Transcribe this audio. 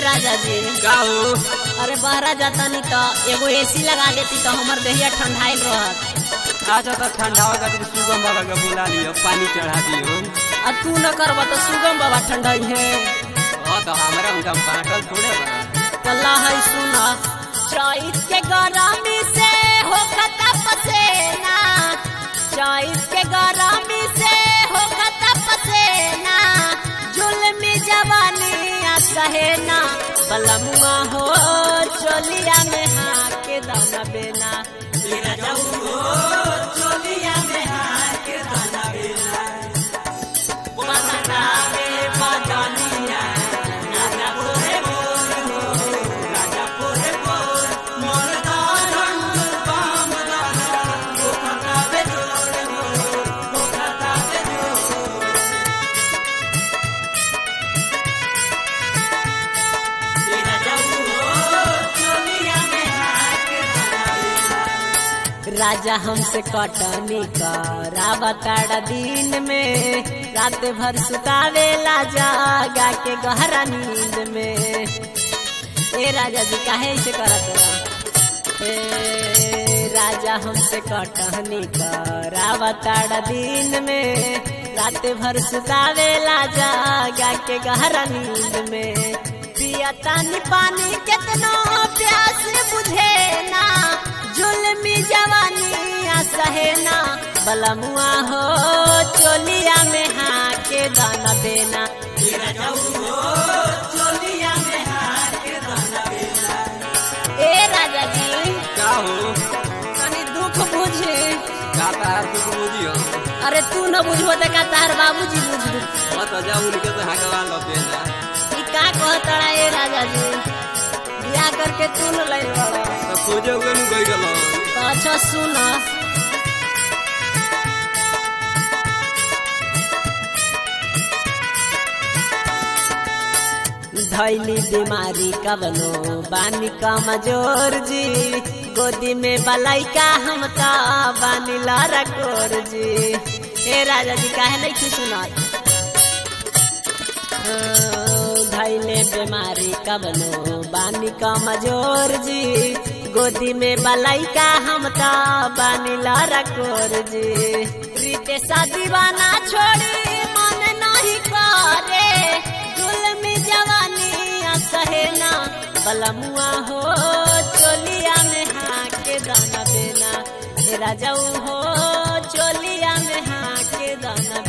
राजा जी का हो अरे बहरा जाता नहीं तो एगो एसी लगा देती तो हमर देहिया ठंडाइल रहत अच्छा तो ठंडा खातिर सुगम बाबा के बुला लियो पानी चढ़ा दियो आ तू न करबा तो सुगम बाबा ठंडाई है हाँ तो हमारा उनका बाटल थोड़े बा कल्ला है सुना चैत के गरमी से हो खता पसेना चैत के गरमी से हो खता पसेना जुल्मी जवानी आ सहेना बलमुआ हो चोलिया में हाके दाना बेना राजा हमसे कटनी करावताड़ा दिन में रात भर सुतावेला जागा के गहरा नींद में ए राजा जी काहे ऐसे करत बा? ए राजा हमसे कटनी करावताड़ा दिन में रात भर सुतावेला जागा के गहरा नींद में पिया तानी पानी केतनो प्यास बुझे ना जुल्मी जवानी आ सहेना बलमुआ हो चोलिया में हाके दाना देना ए राजा जी का हो तनी दुख बुझे का तार तू बुझियो अरे तू न बुझबो त का तार बाबूजी बुझबो हाँ तो जा उनके तो हकवा लो बेना ई का कहतड़ा ए राजा जी बियाह करके तू न लइल बड़ा तो खोजे हुए नु गई गलो तो अच्छा सुन धैली बीमारी कवनो बानी कमजोर जी गोदी में बलैका हम ता बानी लारा कोर जी हे राजा जी काहे नहीं की सुनात धैले बीमारी कवनो बानी कमजोर जी गोदी में बलैका हम ता बानी लारा कोर जी रीते शादी बाना छोड़ी मन नहीं करे जुल्मी जवानी आ सहेना बलमुआ हो चोलिया में हाके दाना देना ए राजाऊ हो चोलिया में हाके दाना